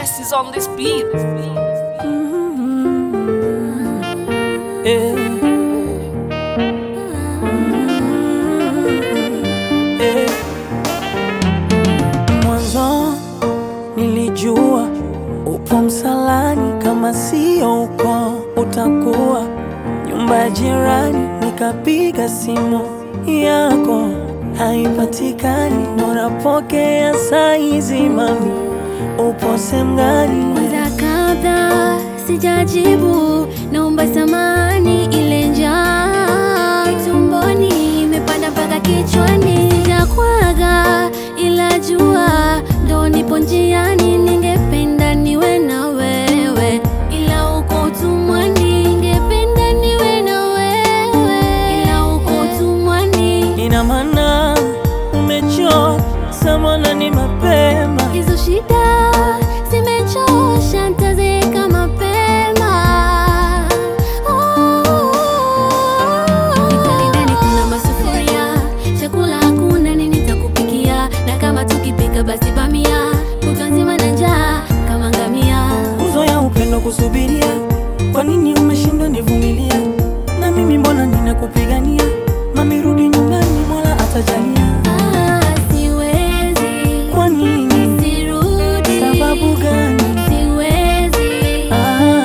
Yes, is on this beat. Eh. Eh. Mwanzo nilijua upo msalani, kama sio uko utakuwa nyumba ya jirani. Nikapiga simu yako haipatikani, unapokea saizi, mami upo sehemu gani? Kwanza kabla sijajibu, naomba samani, ile njaa tumboni imepanda mpaka kichwani. Sijakwaga ila jua ndo nipo njiani, ningependa niwe na wewe, ila uko utumwani. Ningependa niwe na wewe, ila uko utumwani. Ina maana umechoka samana, ni mapema Hizo shida zimechosha, nitazeeka mapema. Nikali ndani kuna masufuria, chakula hakuna, nini nitakupikia? Na kama tukipika basi bamia, kutwa nzima na njaa kama ngamia. nguzo ya upendo kusubiria. Kwa nini umeshindwa nivumilia? Na mimi mbona ninakupigania? Mami rudi nyumbani, Mola atajalia. Ah, siwezi, Kwa nini? sirudi. Sababu gani? Siwezi. Ah,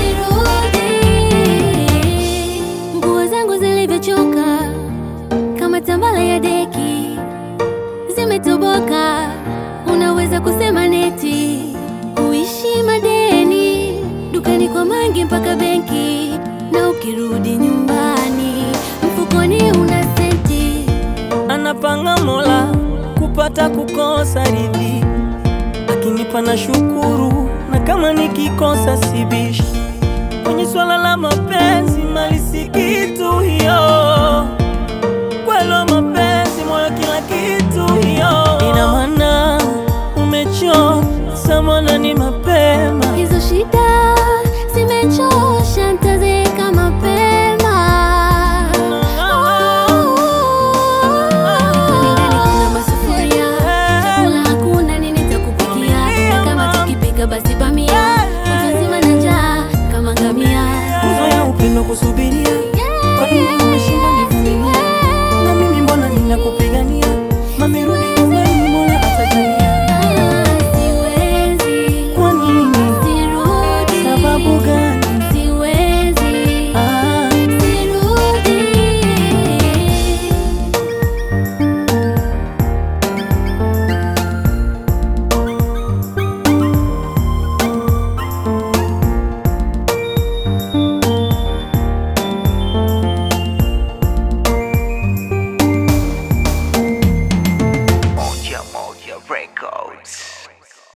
Sirudi. Nguo zangu zilivyochoka kama tambala ya deki zimetoboka, unaweza kusema neti kuishi madeni dukani kwa mangi mpaka benki, na ukirudi nyumbani mfukoni una senti. anapanga Mola kupata kukosa ridhi, akinipa na shukuru, na kama nikikosa sibishi. Kwenye swala la mapenzi, mali si kitu hiyo, kwelo